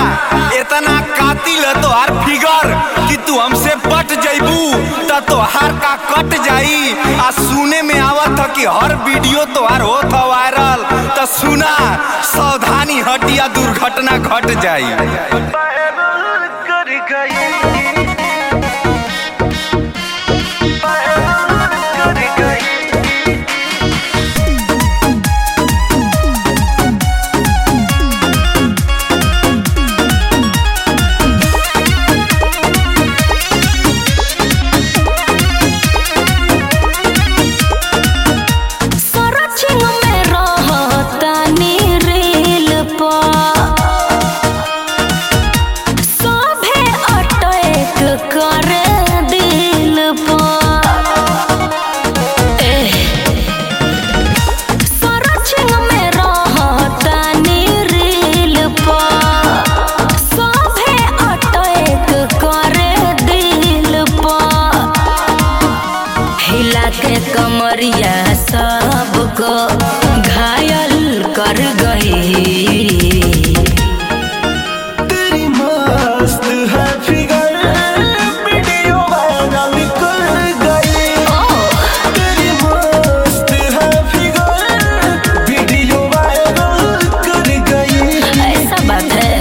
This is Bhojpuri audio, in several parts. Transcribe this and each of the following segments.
इतना कातिल है तोहार फिगर कि तू हमसे पट जइबू त तोहार का कट जाई आ सुने में आवत ह कि हर वीडियो तोहार होत ह वायरल त सुना सावधानी हटिया दुर्घटना घट जाई कर गई कर गई सरचिंग में रहतानी रेल पर सभे अटैक करे दिल पर एह, सरचिंग में रहतानी रेल पर सभे अटैक करे दिल पर हिला के कमरिया सबको घायल कर गई तेरी मस्त है फिगर वीडियो वायरल कर गई तेरी मस्त है फिगर वीडियो वायरल कर गई ऐसा बात है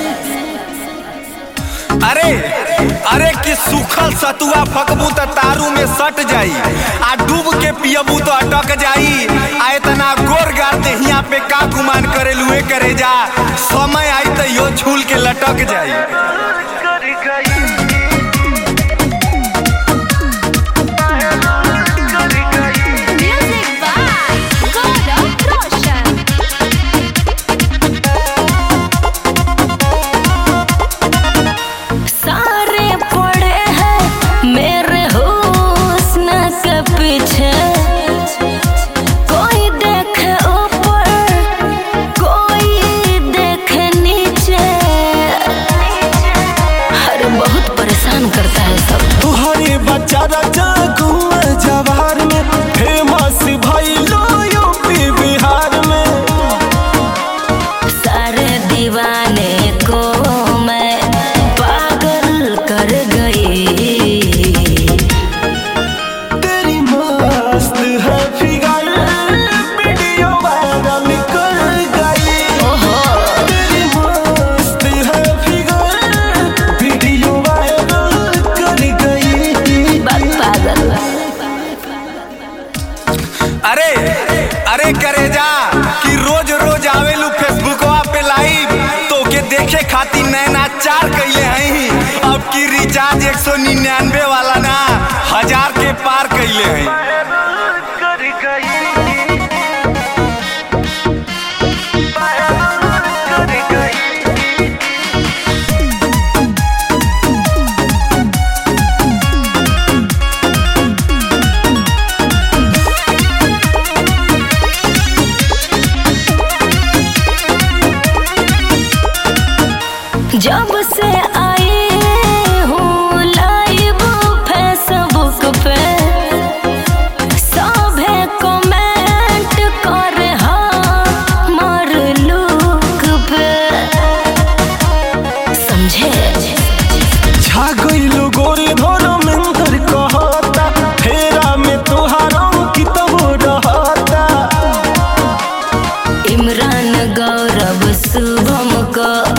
अरे अरे कि सूखल सतुआ फकबू त तारू में सट जाई आ डूब के पियबू तो अटक जाई आ इतना गोर गार देहिया पे का गुमान करे लुए करे जा समय आई त यो झूल के लटक जाई कर गई कर गई म्यूजिक बाय गौरव रोशन सारे पड़े हैं मेरे हुस्न के पीछे कोई देखे ऊपर कोई देखे नीचे अरे बहुत परेशान करता है सब तुहरे बच्चा राजा घूमे जवार में फेमस भाई लो यूपी बिहार में सारे दीवाने को मैं पागल कर गई तेरी मस्त है फिगर वीडियो वायरल कर गई ओहो तेरी मस्त है फिगर वीडियो वायरल कर गई बात पागल अरे अरे करे जा कि रोज रोज आवेलू फेसबुकवा पे लाइव तो के देखे खातिर नैना चार कैले हई अब की रिचार्ज एक सौ निन्यानवे वाला ना हजार के पार कैले हई कर गई कर गई जब से आई हूँ लाइव फेसबुक पे सभे कमेंट करे हमर लुक पे समझे छा गइलो गोरी धोरो मेंदर कहता फेरा में तुहारा कितब रहता इमरान गौरव शुभम को